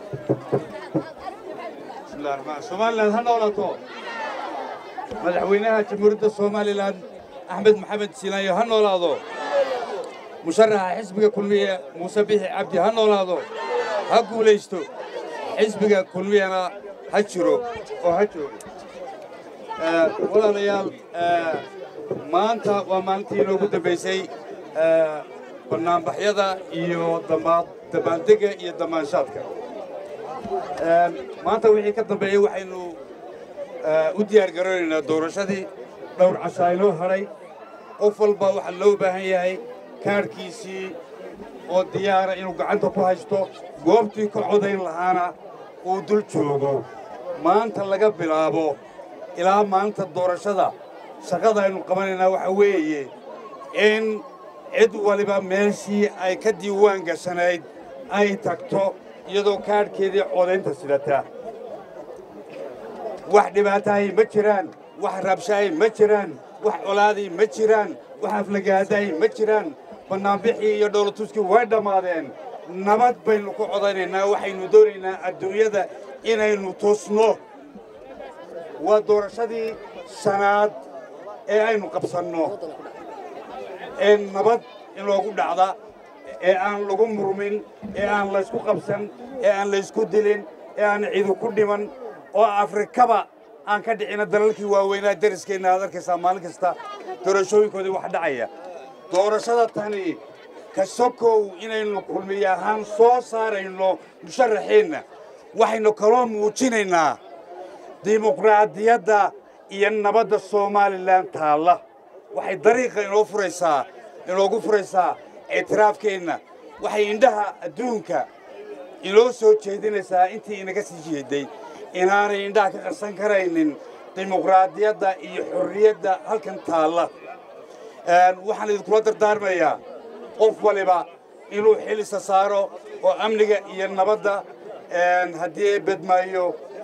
bismillahi raxmaan somalilan ha noolato madaxweynaha jamhuuriyadda somalilan axmed maxamed siilaayo ha noolaado musharaxa xisbiga kulmiye muuse bixi cabdi ha noolaado ha guulaysto xisbiga kulmiyana ha jiro oo ha joogo walaalayaal maanta waa maalintii inoogu dambaysay bannaanbaxyada iyo dambaandega iyo damaanshaadka maanta wixii ka dambeeyey waxaynu u diyaar garoonaynaa doorashadii dhowr cashaa inoo hadhay qof walba waxaa loo baahan yahay kaadhkiisii oo diyaara inuu gacanta ku haysto goobtii ka codayn lahaana uu dul joogo maanta laga bilaabo ilaa maanta doorashada shaqada aynu qabanaynaa waxaa weeye in cid waliba meeshii ay ka diiwaan gashanayd ay tagto iyadoo kaadhkeedii codaynta sidata wax dhibaatahay ma jiraan wax rabshahay ma jiraan wax colaaday ma jiraan wax aflagaadahay ma jiraan bannaanbixii iyo dhowlatuskii way dhammaadeen nabad baynu ku codaynaynaa waxaynu doonaynaa adduunyada inaynu tusno waa doorashadii shanaad ee aynu qabsanno ee nabad inoogu dhacda ee aan lagu murmin ee aan laysku qabsan ee aan laysku dilin ee aan ciidu ku dhiman oo afrikaba aan ka dhicina dalalkii waaweynaa dariskeenna aad arkaysaa maalin kasta doorashooyinkoodii wax dhacaya doorashada tani ka sokow inaynu kulmiye ahaan soo saarayno musharaxeenna waxaynu kaloo muujinaynaa dimuqraadiyadda iyo nabadda somalilan taalla waxay dariiqa inoo furaysaa inoogu furaysaa ictiraafkeenna waxay indhaha adduunka inoo soo jeedinaysaa intii inaga sii jeeday inaanay indhaha ka qarsan karaynin dimuqraadiyadda iyo xorriyadda halkan taalla waxaan idinkula dardaarmayaa qof waliba inuu xilisa saaro oo amniga iyo nabadda haddii bedmaayo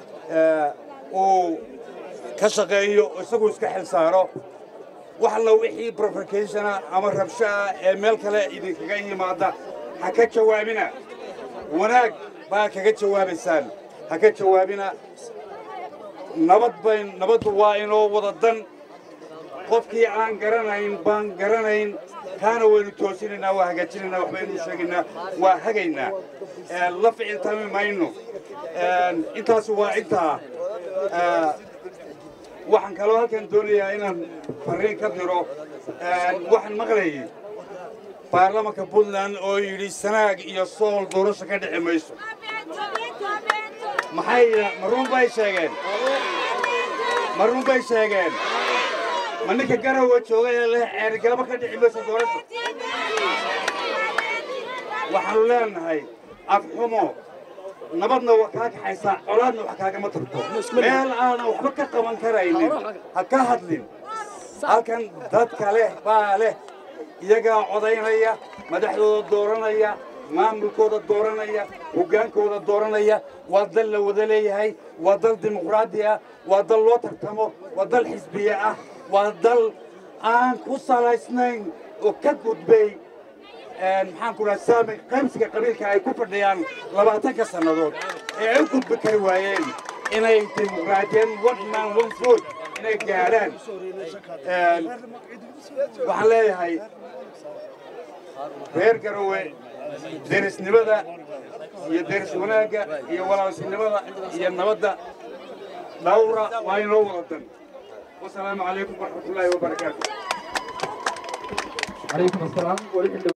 uu ka shaqeeyo isaguu iska xil saaro wax alla wixii provocationah ama rabshaah ee meel kale idinkaga yimaada ha ka jawaabina wanaag baa kaga jawaabaysaan ha ka jawaabina nabad bayn nabaddu waa inoo wada dan qofkii aan garanayn baan garanayn kaana waynu toosinaynaa waa hagaajinaynaa waxbaynu sheegaynaa waa hagaynaa la ficiltami mayno intaas waa intaa waxaan kaloo halkan doonayaa inaan farriin ka diro waxaan maqlayay baarlamanka puntland oo yidhi sanaag iyo sool doorasho ka dhici mayso maxay ma run bay sheegeen ma run bay sheegeen ma ninka garowa jooga ee leh ceerigalaba ka dhici mayso doorasho waxaanu leenahay afxumo nabadna waa kaa kaxaysaa colaadna wax kaagama tagto meel aanan waxba ka qaban karaynin ha ka hadlin halkan dadka leh baa leh iyagaa codaynaya madaxdooda dooranaya maamulkooda dooranaya hoggaankooda dooranaya waa dal la wada leeyahay waa dal dimuqraadi ah waa dal loo tartamo waa dal xisbiye ah waa dal aan ku salaysnayn oo ka gudbay maxaan ku dhaha saami qaybsiga qabiilka ay ku fadhiyaan labaatanka sannadood ee ay u gudbi kari waayeen inay dimuqraadiyeen one man one food inay gaadhaan waxaan leeyahay reer garowe derisnimada iyo deris wanaagga iyo walaalsinimada iyo nabadda dhawra waa inoo wada dan wasalaamu calaykum waraxmatullaahi wabarakaatu عليكم السلام ورحمة